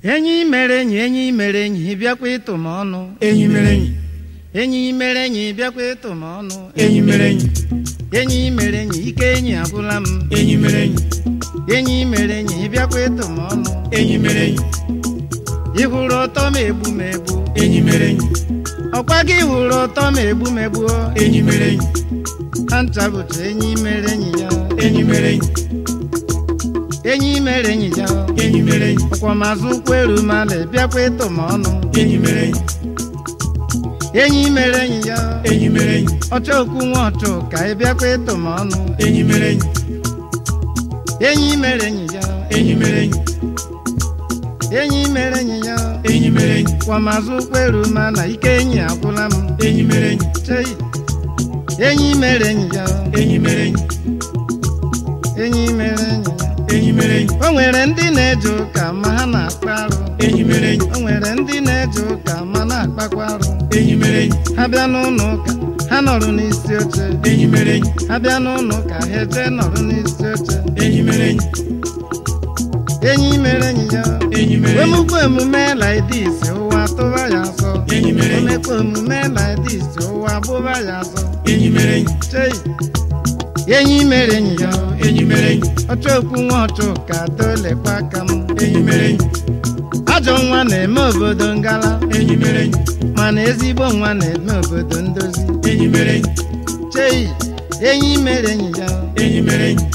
enyi mere enyi enyi mere enyi bịakwa ịtụ m ọnụ enyi mere enyi enyi mere enyi bịakwa ịtụ m ọnụ enyi mere enyi enyi mere enyi ike enyi agwụla m enyi mere enyi enyi mere enyi bịakwa ịtụ m ọnụ enyi mere enyi ị hụrụ ụtọ m egbu m egbu enyi mere enyi ọkwa gị hụrụ ụtọ m egbu m egbu enyi mere enyi ha ncha bụcha enyi mere enyi ya enyi mere enyi enyi mere enyi ya enyi mere enyi ọkwa mazụ ụkwụ eru mala bịakwa ịtụ m ọnụ enyi mere enyi enyi mere enyi ya enyi mere enyi ọchọ okwu nwa ọchụ ka ị bịakwa ịtụ m ọnụ enyi mere enyi enyi mere enyi ya enyi mere enyi enyi mere enyi ya enyi mere enyi kwa mazụ ụkwụ eru mala ike enyi agwụla m enyi mere enyi chei enyi mere enyi ya enyi mere enyi enyi mere enyi ya enyi mere enyi o nwere ndị na-eje ụka ma ha na-akpa arụ enyi mere enyi o nwere ndị na-eje ụka ma na-akpakwa arụ enyi mere enyi ha bịa n'ụlọ ụka ha nọrọ n'isi oche enyi mere enyi ha bịa n'ụlọ ụka ha eje nọrọ n'isi oche enyi mere enyi enyi mere enyi ya enyi mere enyi omukwa omume laidis ụwa tụba ya asọ enyi mere enyi omekwa omume laidis ụwa bụba ya asọ enyi mere enyi chei enyi mere enyi ya enyi mere enyi ọchọ okwu nwa ọchụ ka dolekwa aka m enyi mere enyi ajọ nwa na-eme obodo ngala enyi mere enyi mana ezigbo nwa na-eme obodo ndozi enyi mere enyi chei enyi mere enyi ya enyi mere enyi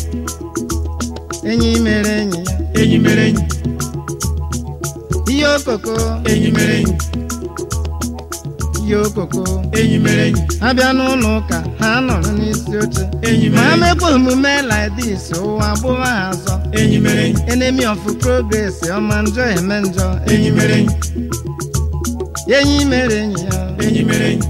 enyi mere enyi ya enyi mere enyi ihe okoko enyi mere enyi ihe okoko enyi mere enyi ha bịa n'ụlọ ụka ha nọrọ n'isi oche enyi ma mere ha enyi mekwa omume laidis ụwa gbụwa ha azọ enyi mere enyi enemy of progress ọma njọ eme njọ enyi mere enyi enyi mere enyi ya enyi mere enyi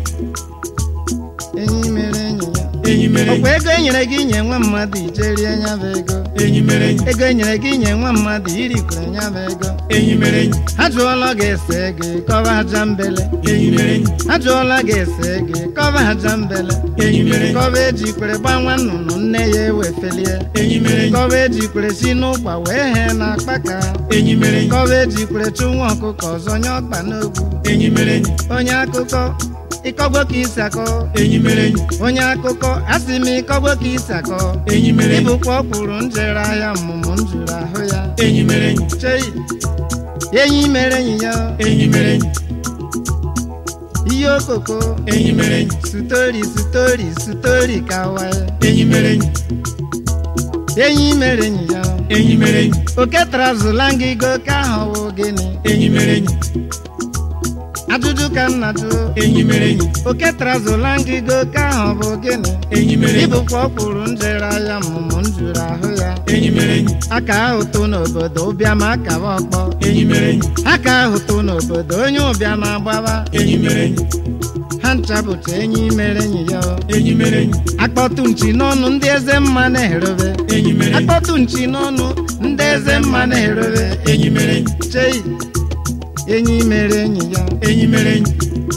enyi mere enyi ya enyi mere enyi ọkwa ego enyere gị nye nwa mmadụ ijerie nya bụ ego enyi mere enyi ego enyere gị nye nwa mmadụ irikwere nya bụ ego enyi mere enyi ha jụọla gị ese gị kọba aja mbele enyi mere enyi ha jụọla gị ese gị kọba aja mbele enyi mere enyi kọba ejikwere gbanwa nnụnụ nne ya ewefelie enyi mere enyi kọba ejikwere si n'ụkpa wee hee na akpaka enyi mere enyi kọba ejikwere chụ nwa ọkụkọ ọzọ nye ọkpa n'ogwu enyi mere enyi onye akụkọ ịkọgbo ka isi akọ enyi mere enyi onye akụkọ asị m ịkọgbo ka isi akọ enyi mere enyi ịbụkwa ọkwụrụ njere ahịa mmụmụ m jụrụ ahụ ya enyi mere enyi chei enyi mere enyi ya enyi mere enyi ihe okoko enyi mere enyi sutori sutori sutori ka waye enyi mere enyi enyi mere enyi ya enyi mere enyi oke trazụla ngịgo ka ahụ wụ gịnị enyi mere enyi ajụjụ ka m na-ajụ enyi mere enyi oke trazụla ngịgo ka ahụ bụ gịnị enyi mere enyi ịbụkwa ọkwụrụ njere ahịa mmụmụ m jụrụ ahụ ya enyi mere enyi aka ahụ tụ n'obodo ụbịam akaba ọkpọ enyi mere enyi aka ahụ tụ n'obodo onye ụbịam agbaba enyi mere enyi ha ncha bụcha enyi mere enyi ya enyi mere enyi akpọtụ nchi n'ọnụ ndị eze mma na-erobe enyi mere enyi akpọtụ nchi n'ọnụ ndị eze mma na-erobe enyi mere enyi chei enyi mere enyi ya enyi mere enyi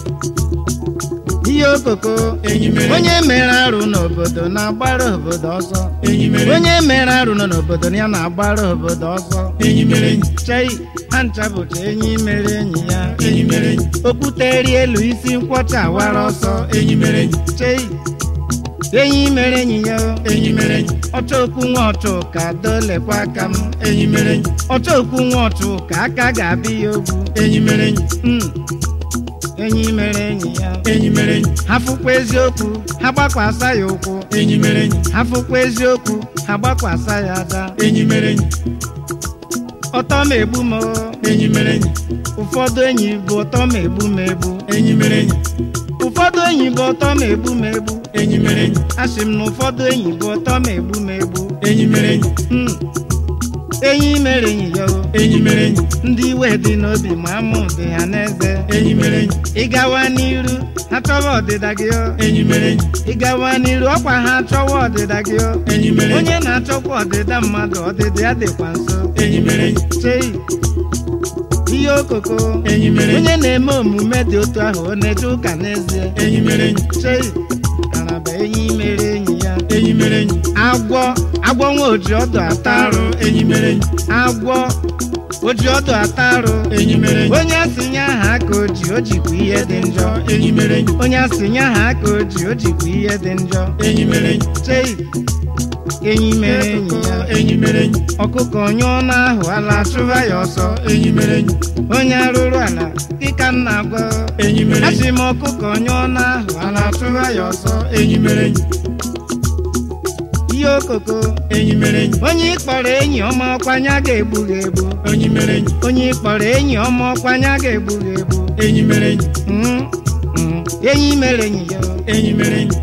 ihe okoko enyi mere enyi onye mere arụ n'obodo na-agbara obodo ọsọ enyi mere enyi onye mere arụ nọ n'obodo ya na-agbara obodo ọsọ enyi mere enyi chei ha ncha bụcha enyi mere enyi ya enyi mere enyi okwute eri elu isi nkwọcha awara ọsọ enyi mere enyi chei enyi mere enyi ya enyi mere enyi ọchọ okwu nwa ọchụ ka dolekwa aka m enyi mere enyi ọchọ okwu nwa ọchụ ka aka ga-abịa ya ogwu enyi mere enyi Mm. enyi mere enyi ya enyi mere enyi ha fụkwa eziokwu ha gbakwasa ya ụkwụ enyi mere enyi ha fụkwa eziokwu ha gbakwasa ya aja enyi mere enyi ọtọ ma egbu m o. enyi mere enyi ụfọdụ enyi bụ ụtọ ma egbu m egbu enyi mere enyi ụfọdụ enyi bụ ụtọ ma egbu m egbu enyi mere enyi asị m na ụfọdụ enyi bụ ụtọ ma egbu m egbu enyi mere enyi Mm. enyi mere enyi ya o. enyi mere enyi ndị iwe dị n'obi ma amụ dị ha n'eze enyi mere enyi ịgawa n'iru ha chọwa ọdịda gị o enyi mere enyi ịgawa n'iru ọkwa ha chọwa ọdịda gị o enyi mere enyi onye na-achọkwa ọdịda mmadụ ọdịda ya dịkwa nso enyi mere enyi chei ihe okoko enyi mere enyi onye na-eme omume dị otu ahụ ọ na-eje ụka n'ezie enyi mere enyi chei araba enyi mere enyi ya enyi mere enyi agwọ agwọ nwa oji ọdụ ata arụ enyi mere enyi agwọ o ji ọdụ ata arụ enyi mere enyi onye asị nye aha aka o ji o jikwa ihe dị njọ enyi mere enyi onye asị nye aha aka o ji o jikwa ihe dị njọ enyi mere enyi chei enyi mere enyi ya enyi mere enyi ọkụkọ nyụọ n'ahụ ala chụba ya ọsọ enyi mere enyi onye arụrụ ala dịka m na-agwa enyi mere enyi asị m ọkụkọ nyụọ n'ahụ ala chụba ya ọsọ enyi mere enyi ihe okoko enyi mere enyi onye ịkpọrọ enyi ọma ọkwanya ga-egbu gị egbu enyi mere enyi onye ịkpọrọ enyi ọma ọkwanya ga-egbu gị egbu enyi mere enyi Mm, mm, enyi mere enyi ya enyi mere enyi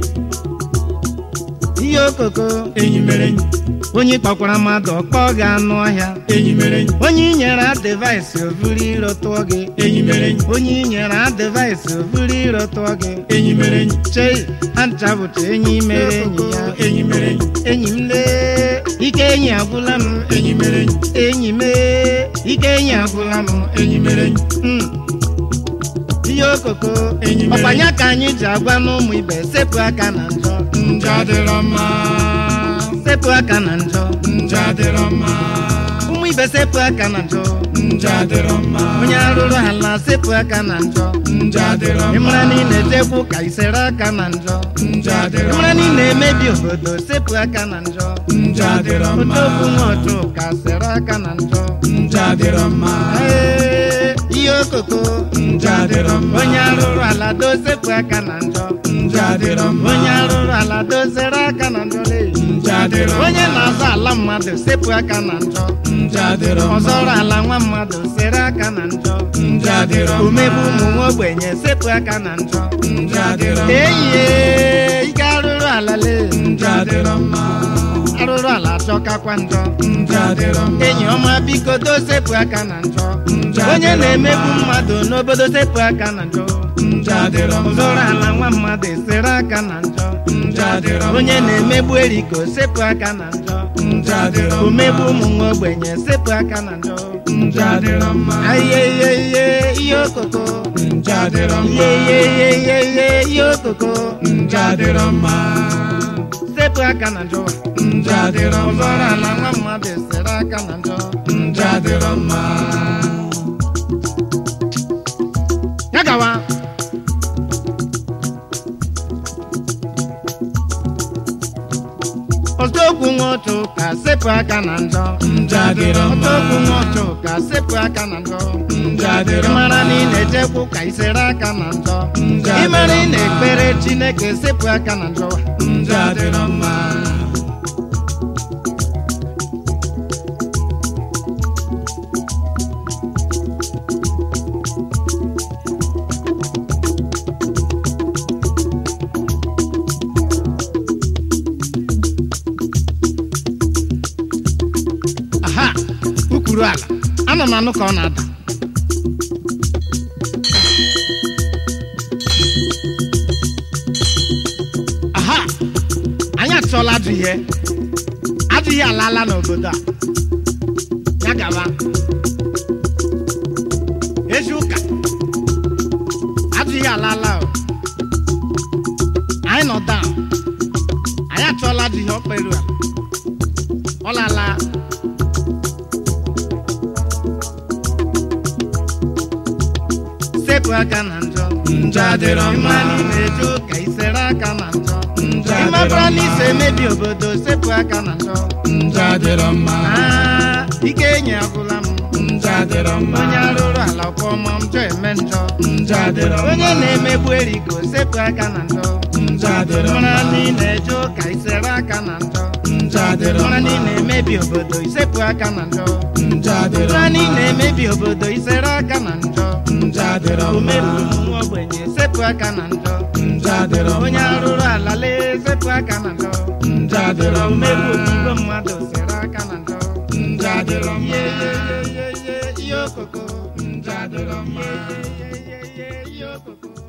ihe okoko enyi mere enyi onye kpọkwara mmadụ ọkpọ gị anụ ọhịa enyi mere enyi onye inyere adịvaịsị ovuru iro tụọ gị enyi mere enyi onye inyere adịvaịsị ovuru iro tụọ gị enyi mere enyi chei ha ncha bụcha enyi mere enyi ya enyi mere enyi enyi m lee ike enyi agwụla m enyi mere enyi enyi mee ike enyi agwụla m enyi mere enyi Mm. ihe okoko Enyi mere ọkwanya ka anyị ji agwa n'ụmụ ibe sepụ aka na njọ njọ adịrọ mma sepụ aka na njọ njọ adịrọ mma ụmụ ibe sepụ aka na njọ njọ adịrọ mma onye arụrụ ala sepụ aka na njọ njọ adịrọ mma ịmara na ị na-ejekwu ka isere aka na njọ njọ adịrọ ịmara na ị mma na-emebi obodo sepụ aka na njọ njọ adịrọ mma odogwu nwa ọchụ ka sere aka na njọ njọ adịrọ mma Ee, ihe okoko njọ adịrọ mma onye arụrụ ala dozepụ aka na njọ njọ adịrọ mma onye arụrụ ala dozere aka na njọ lee. njọ adịrọ mma onye na-azọ ala mmadụ sepụ aka na njọ njọ adịrọ mma ọzọrọ ala nwa mmadụ sere aka na njọ njọ adịrọ mma omegbu ụmụ nwa ogbenye sepụ aka na njọ njọ adịrọ mma eyie ike arụrụ ala lee njọ adịrọ mma arụrụ ala achọkakwa njọ njọ adịrọ mma enyi ọma biko dosepụ aka na njọ njọ onye adịrọ na-emegbu mma. mmadụ n'obodo sepụ aka na njọ njọ adịrọ mma ọzọrọ ala nwa mmadụ esere aka na njọ njọ adịrọ mma onye na-emegbu eriko sepụ aka na njọ njọ adịrọ mma omegbu ụmụ nwa ogbenye sepụ aka na njọ njọ adịrọ mma ihe ihe ihe ihe okoko njọ adịrọ mma ihe ihe ihe ihe ihe ihe okoko njọ adịrọ mma sepụ aka na njọ njọ adịrọ mma ọzọrọ ala nwa mmadụ esere aka na njọ njọ adịrọ mma ya gawa ọtọokwu nwa otu ka sepụ aka na njọ njọ adịrọ mma ọtọokwu nwa otu ka sepụ aka na njọ njọ adịrọ mma ịmara na ị na-ejekwu ka isere aka na njọ Njọ ịmara ị adịrọ mma. na-ekpere chineke sepụ aka na njọ njọ adịrọ mma aha ukwuru ala ana m anụ ka ọ na-ada aha anyị achọla ajụ ihe ajụ ihe alaala n'obodo a ya gaba ezi ụka ajụ ihe alaala o anyị nọ down anyị achọla ajụ ihe ọkperu a ọ lala sepụ aka na njọ njọ adịrọ mma ịma na ị na-eje ụka isere aka na njọ njọ ịmabara adịrọ na iso mma emebi obodo sepụ aka na njọ njọ adịrọ mma Aa, ike enyi agwụla m njọ adịrọ mma onye arụrụ ala ọkpọma njọ eme njọ njọ adịrọ mma onye na-emegbu eriko sepụ aka na njọ njọ adịrọ mara mma na ị na-eje ụka isere aka na njọ njọ adịrọ mara na ị mma na-emebi obodo isepụ aka na njọ njọ adịrọ mara na ị mma na-emebi obodo isere aka na njọ njọ adịrọ mma omegbu ụmụ nwa ogbenye sepụ aka na njọ njọ adịrọ mma onye arụrụ ala lee sepụ aka na njọ njọ adịrọ mma omegbu igwe mmadụ sere aka na njọ njọ adịrọ mma ihe ihe ihe ihe ihe ihe okoko njọ adịrọ mma ihe ihe ihe ihe ihe okoko